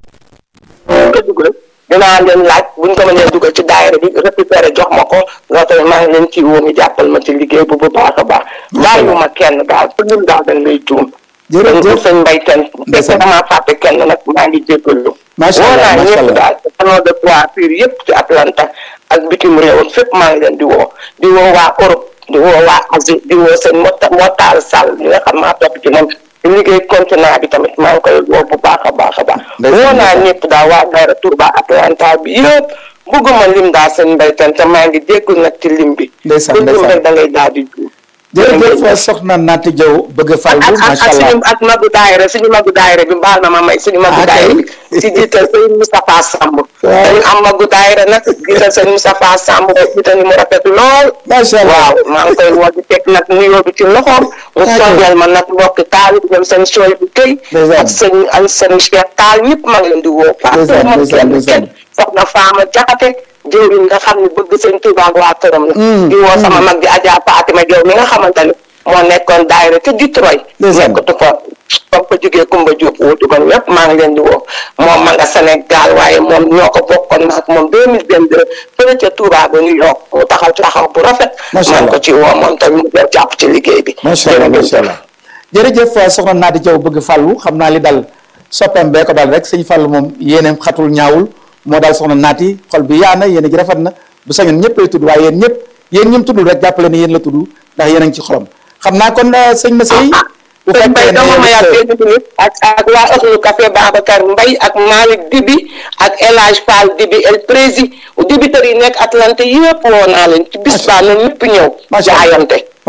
ko dugal dinaa leen laaj buñ ko mënee dugal ci daayira bi récupéré jox ma ko nga tamit maa ngi leen ci woo ñu jàppal ma ci liggéey bu bu baax a baax bàyyiwuma kenn daal fu ñun daal dañ lay juum jërëjëf sëñ Mbay Ten fekk damaa fàtte kenn nag maa ngi jéggalu woo naa ñëpp daal salon de coiffure yëpp ci Atlanta ak bitim réew fépp maa ngi leen di woo di woo waa Europe di woo waa Asie di woo seen mota motaal sall li nga xam maa topp ci moom di liggéey continent bi tamit maa ngi koy woo bu baax a baax a baax woo naa ñëpp daal waa daara Touba Atlanta bi yëpp bëgguma lim daal seen mbaytan te maa ngi jéggul nag ci lim bi ku lim rek da ngay daal di juum jërëjëf soxna Naty Diaw bëgg fàllu macha allah suñu ak magu daayira suñu magu daayira bi mbaal na ma may suñu magu daayira bi si jiital sëñ Moustapha Samb dañu am magu daayira nag jiital sëñ Moustapha Samb ba jiital ni mu rafet lool macha allah waaw maa ngi koy woo di teg nag nuyoo bi ci loxoom mu soññal ma nag mbokki taal bi ñoom seen sooy bu këy ak sëñ ak sëñ Cheikh Taal ñëpp maa ngi leen di woo faa moom kenn kenn soxna Faama Jaxate jëwriñ nga xam ne bëgg sëñ Tuuba ak waa këram la di woo sama mag di Adja Fatima Diaw mi nga xamante ne moo nekkoon daayira ci Detroit nekkatu fa comme ko jógee Kumba Diop wutu ba ñëpp maa ngi leen di woo moom ma nga Sénégal waaye moom ñoo ko bokkoon maak moom deux mille vingt deux fële ca Touba ba New York mu taxaw ci taxaw bu rafet man ko ci woo moom tamit mu jàpp ci liggéey bi macha allah macha allah jërëjëf soxna Naty Diaw bëgg fàllu xam naa li dal soppeem bee ko dal rek sëñ fàllu moom yéeneem xatul ñaawul moo daal soxna Naty xol bi yaa na yéen a ji rafet na bu sañoon ñëpp lay tudd waaye yéen ñëpp yéen ñum tuddul rek jàppale ni yéen la tudd ndax yéen a ngi ci xolam xam naa kon sëñ ma sëy bu fekkee dama ma yàgg benn minute ak ak waa ëxlu café Babacar Mbaye ak Malick Dibi ak El Hadj Fall Dibi El Prési dibiteurs yi nekk Atlante yëpp woo naa leen ci bis baa na ñëpp ñëw jaayante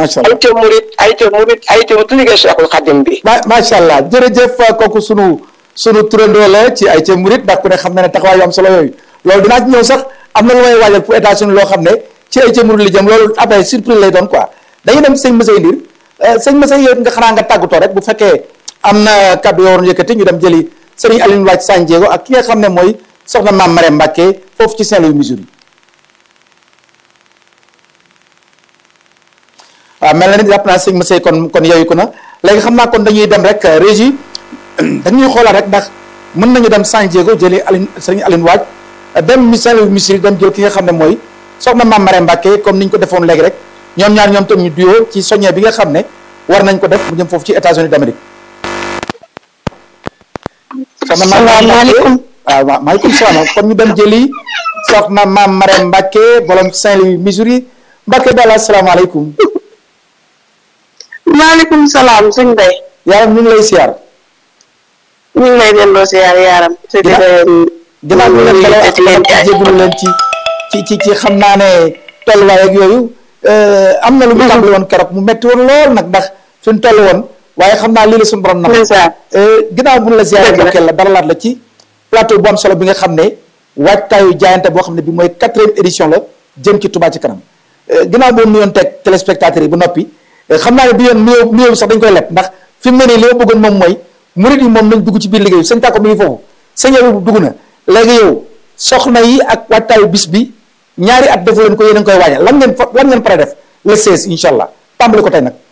macha allah ayca murit ayca murit ayca mu tuddee Cheikhul Khadim bi. ma macha allah jërëjëf kooku sunu sunu turandoo la ci ay ca murit ndax ku ne xam na ne taxawaay yu am solo yooyu loolu dinaa ci ñëw sax am na lu may waajal pour état loo xam ne ci ay ca murit li jëm loolu après surprise lay doon quoi dañuy dem sëñ Moussa Ndir sëñ Moussa yow nga xanaa nga tàggatoo rek bu fekkee am na kàddu yoo waroon yëkkati ñu dem jëli Serigne Aline Waaj Sandiego ak ki nga xam ne mooy soxna Maam Marème Mbacke foofu ci Saint-Louis Missouri waaw mel na ni jàpp naa sëñ Moussa kon kon yooyu ko na léegi xam naa kon dañuy dem rek régie dañuy xoolaat rek ndax mën nañu dem Sandiego jëli Aline Serigne Aline Waaj dem Saint-Louis Missouri dem jël ki nga xam ne mooy soxna Maam Marème Mbacke comme ni ñu ko defoon léegi rek ñoom ñaar ñoom tam ñu duyoo ci soññee bi nga xam ne war nañ ko def bu jëm foofu ci États-Unis d'Amérique. soxna Maam salaamaaleykum waaw waaw maaleykum salaam kon ñu dem jëli soxna Maam Marème Mbacke bolom Saint-Louis Missouri Mbacke Balla asalaamaaleykum. maaleykum salaam sëñ Bay. yaaram ñu ngi lay siyaar. ñu ngi lay delloo siyaar yaaram. te di leen ginnaaw ñu leen dalal ak leen ak jégalu leen ci ci ci ci xam naa ne tolluwaay ak yooyu am na lu mu tàmbali woon keroog mu metti woon lool nag ndax fi mu toll woon waaye xam naa lii la suñu borom nam ndeysaan ginnaaw bu ñu la ziaree Dëgg la. bokkeel la dalalaat la ci plateau bu am solo bi nga xam ne waajtaayu jaayante boo xam ne bi mooy quatrième édition la jëm ci Touba ci kanam ginnaaw boobu nuyoon teg téléspectateurs yi bu noppi xam naa ne bi yoon nuyoo nuyoo bi sax dañ koy leb ndax fi mu ne nii li ma bëggoon moom mooy murid yi moom nañ dugg ci biir liggéey bi sëñ Tako mi ngi foofu sëñ yow dugg na léegi yow soxna yi ak waajtaayu bis bi ñaari at defu leen ko yéen a ngi koy waajal lan ngeen fa lan ngeen pare def le 16 incha allah tàmbali ko tey nag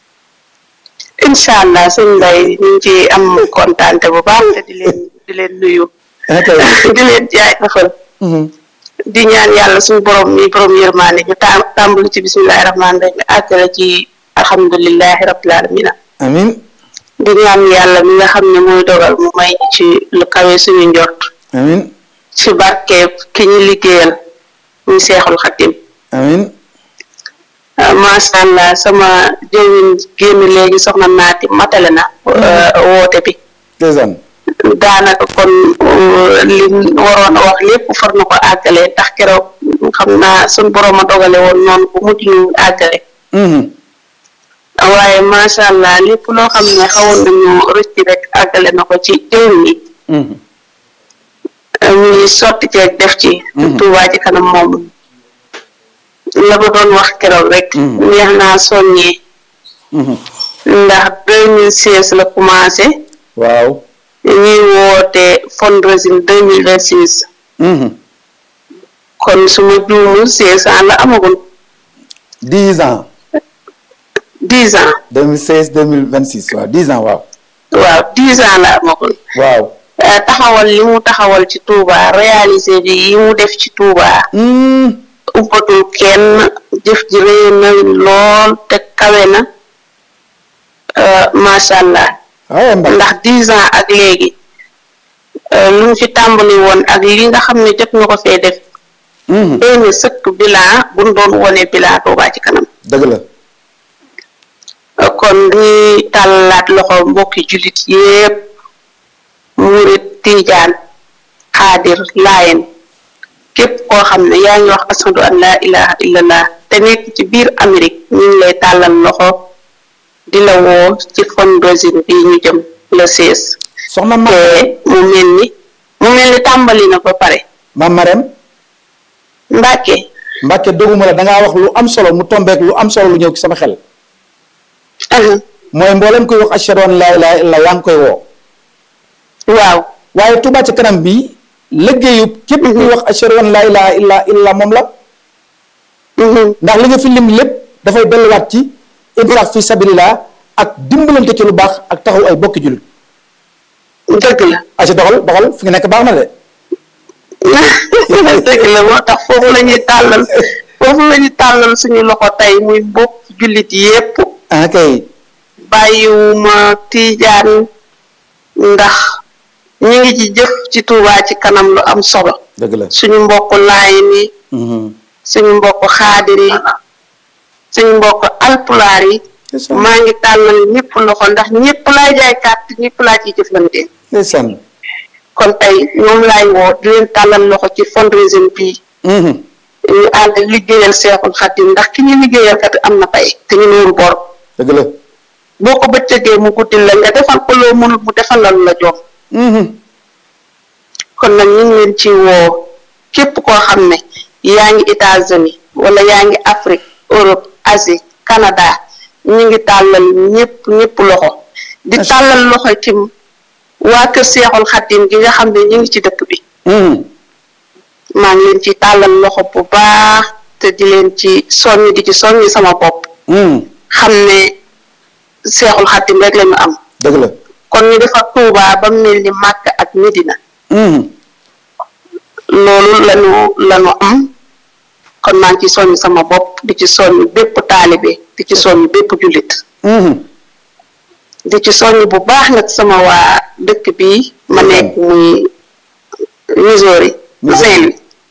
incha allah sëñ Bay ñu ngi ci am kontaante bu baax te di leen di leen nuyu. ok di leen jaay xafal di ñaan yàlla suñu borom mi borom yërmaande ñu ta tàmbali ci bismillahi rahmaani rahim àggale ci alhamdulillahi rabbil alamina amin di ñaan yàlla mi nga xam ne mooy dogal mu may ñu ci lu kawe suñu njort amin ci barkeeb ki ñu liggéeyal muy seexul xatim amin ah, macha allah sama jëwin génn léegi soxna naati matale na euh, woote bi ndeysaan daanaka kon uh, li waroon a wax lépp far na ko àggale ndax keroog xam naa suñ borom a dogale woon noonu bu mujj ñu àggale Mhm. waaye macha allah lépp loo xam ne xawoon nañu rëcc rek àggale na ko ci jëwin yi Mhm. muy sotti ceeg def ci Tuubaa ci kanam moom la ma doon wax keroog rek neex naa soññee Mhm. ndax 2016 la commencé waaw ñuy woote fundraising 2026 Mhm. kon su ma juumul 16 ans la amagul dix ans 10 ans 2016 2026 waaw dix ans waaw waaw 10 ans la amagul waaw Eh, taxawal li mu taxawal ci Touba réalisé bi yi mu def ci Touba Mm. umpatul kenn jëf ji rëy na lool te kawe na eh, macha allah waaw mbak ndax 10 ans ak léegi eh, lu mu fi tàmbali woon ak li nga xam ne jot na ko fee def Mhm. doy na sëkk bilan buñ doon wone bilan Touba ci kanam dëgg la kon ñuy tàllaat loxo mbokki jullit yépp murit tiijaan xaadir laayen képp koo xam ne yaa ngi wax ashadu an laa ilaha illallah te nekk ci biir Amérique ñu ngi lay tàllal loxo di la woo ci fundraising bi ñu jëm le 16 soxna ma te mu mel ni mu mel ni tàmbali na ba pare maam Marème Mbàkke Mbàkke doguma la da ngaa wax lu am solo mu tombeek lu am solo lu ñëw ci sama xel ah, mooy mboolem koy wax ashhadu an laa ilaaha illallah yaa ngi koy woo waaw waaye Touba ci kanam bi liggéeyub képp kuy wax ashhadu an laa ilaaha illa illa moom la mhm, ndax li nga fi lim lépp dafay delluwaat ci infaq fi sabilillah ak dimbalante ci lu baax ak taxaw ay bokki jullit dëgg la aca doxal doxal fi nga nekk baax na de dëgg la moo tax foofu la ñuy tàllal foofu la ñuy tàllal suñu loxo tey muy mbokk jullit yépp ah kay bàyyiwuma tiijaan ndax ñu ngi ci jëf ci Tuubaa ci kanam lu am solo dëgg la suñu mbokk laayin yi Mhm. suñu mbokk xaadir yi suñu mbokk alpulaar yi ndeysaan maa ngi tàllal ñëpp loxo ndax ñëpp laay jaay carte ñëpp laa ciy jëflante ndeysaan kon tey ñoom laay woo di leen tàllal loxo ci fundraising bii Mhm. ñu ànd liggéeyal seexul xadim ndax ki ñu liggéeyal kat am na pay te ñu nuuru bor dëgg la boo ko bëccëgee mu guddil la nga defal ko loo mënul mu defal la lu la jox kon nag ñu ngi leen ci woo képp koo xam ne yaa ngi États-Unis wala yaa ngi Afrique Europe Asie Canada ñu ngi tàllal ñëpp ñëpp loxo di tàllal loxo tim waa kër seexul xadim gi nga xam ne ñu ngi ci dëkk bi maa ngi leen ci tàllal loxo bu baax te di leen ci soññ di ci soññ sama bopp xam ne seexul xadim rek la ñu am dëgg la kon ñu defar Tuubaa ba mu mel ni Màkk ak Medina loolu lañu lañu am kon maa ngi ci soññ sama bopp di ci soññ bépp taalibe di ci soññ bépp jullit di ci soññ bu baax nag sama waa dëkk bi ma nekk muy Missouri Saint-Louis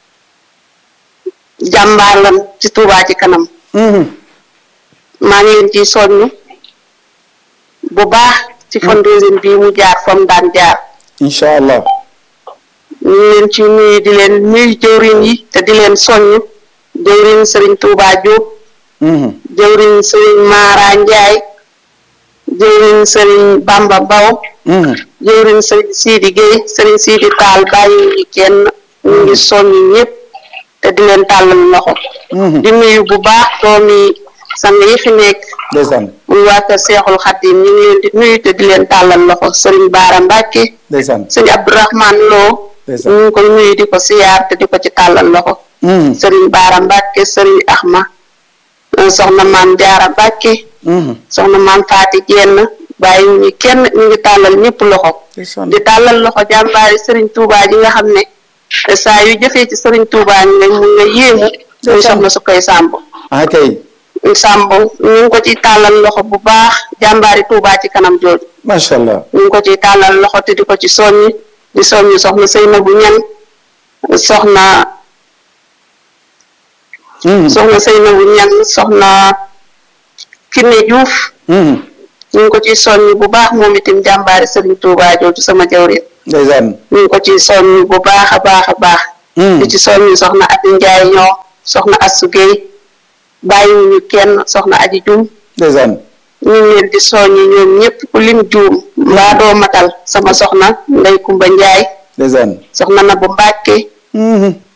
jàmbaar lan ci Tuubaa ci kanam maa ngi leen ciy soññ bu baax ci fundraising bii mu jaar fam daan jaar incha allah ñu ngi leen ci nuyu di leen nuyu jëwriñ yi te di leen soññ jëwriñ sëriñ Tuubaa Jóob jëwriñ sëriñ Maara Njaay jëwriñ sëriñ Bamba Baw jëwriñ sëriñ Siidi Géey sëriñ Siidi Taal bàyyi ñu kenn ñu ngi soññ ñëpp te di leen tàllal loxo di nuyu bu baax doomi sang yi fi nekk ndeysaan muy waa kër Seexul Xadim ñu ngi leen di nuyu te di leen tàllal loxo sëriñ Baara Mbàkke ndeysaan sëriñ Abdourahman Lo ndeysaan ñu ngi koy nuyu di ko siyaar te di ko ci tàllal loxo sëriñ Baara Mbàkke sëriñ Axma soxna maam Jaara Mbàkke soxna maam Faati Jenn bàyyi ñu kenn ñu ngi tàllal ñëpp loxo ndeysaan di tàllal loxo jàmbaari sëriñ Touba ji nga xam ne saa yu jëfee ci sëriñ Touba ñu nga mun nga yéemu muy soxna su koy sàmb ah kay sàmb ñu ngi ko ciy tàllal loxo bu baax jàmbaari Touba ci kanam jooju macha allah ñu ngi ko ciy tàllal loxo te di ko ci soññi di soññi soxna Seyna bu ñan soxna soxna Seyna bu ñan soxna Kiné Diouf ñu ngi ko ciy soññi bu baax moom itam jàmbaari sëriñ Touba jooju sama jawrin ndeysaan ñu ngi ko ciy soññi bu baax a baax a baax di ci soññi soxna Adi Njaay ñoo soxna Assu Géey bàyyiwuñu kenn soxna Aji Jum ndeysaan ñu ngi leen di soññi ñoom ñëpp ku lim juum mbaa doo matal sama soxna Ndey Kumba Njaay ndeysaan soxna Nabu Mbàkke